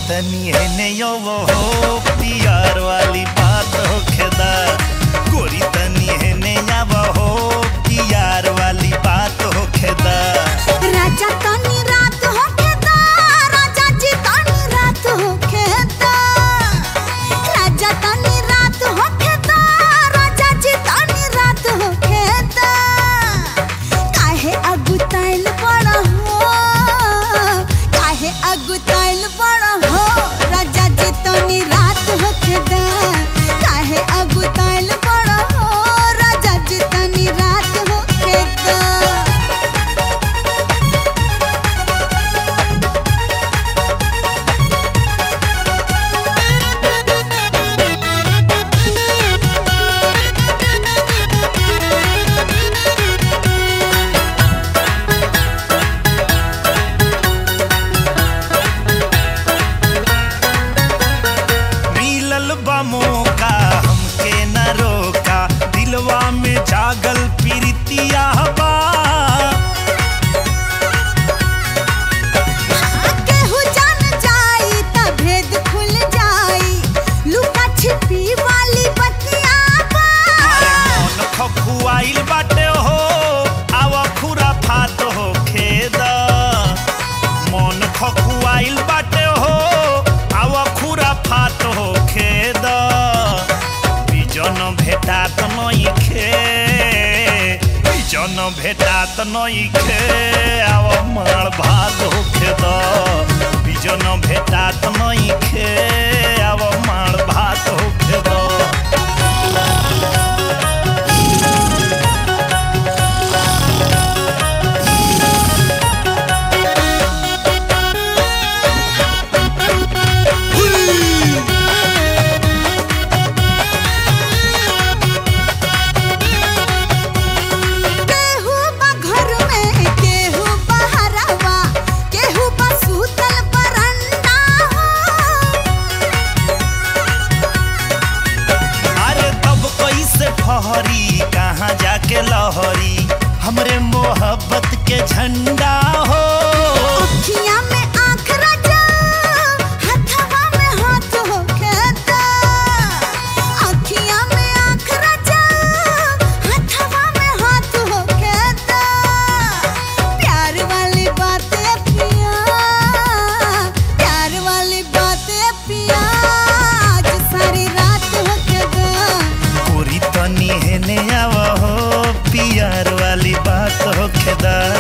तनी हेने यो वो हो पियार वाली बात हो खेदा गोरी तनी हेने या वो हो पियार वाली बात हो खेदा राजा तनी रात होखेदा राजा जी तनी रात होखेदा राजा तनी रात होखेदा राजा जी तनी रात होखेदा काहे अगुताइल बड़ा हो काहे अगुताइल बड़ा हो राजा जी तनी रात होखेदा काहे अगुताइल बड़ा हो राजा जी तनी रात होखेदा मिलल बा मौका हमके न रोका दिलवा में जागल प्रीतिया बा केहू जान जाई त भेद खुल जाई लुका छिपी वाली बतिया बा मन खखुआइल बाटे हो आवा खुरा फात हो खेद मन खखुआइल बाटे हो आवा खुरा फात हो खेद बिजन भेटात नइखे बिजन भेटात नइखे आव मार भात हो खेद बिजन भेटात नइखे आव मार भात हो खेद केहू बा घर में केहू बहरवा केहू बा सूतल बरंडा हो अरे तब कैसे ठहरी कहाँ जाके लहरी हमरे मोहब्बत के झंडा हो अखियाँ में आँख रचा हथवा में हाथ होखेदा अखियाँ में आँख रचा हथवा में हाथ होखेदा प्यार वाली बातें पिया प्यार वाली बातें पिया आज सारी रात होखेदा कोरी तनी हेने आव हो पियार वाली बात हो खेदा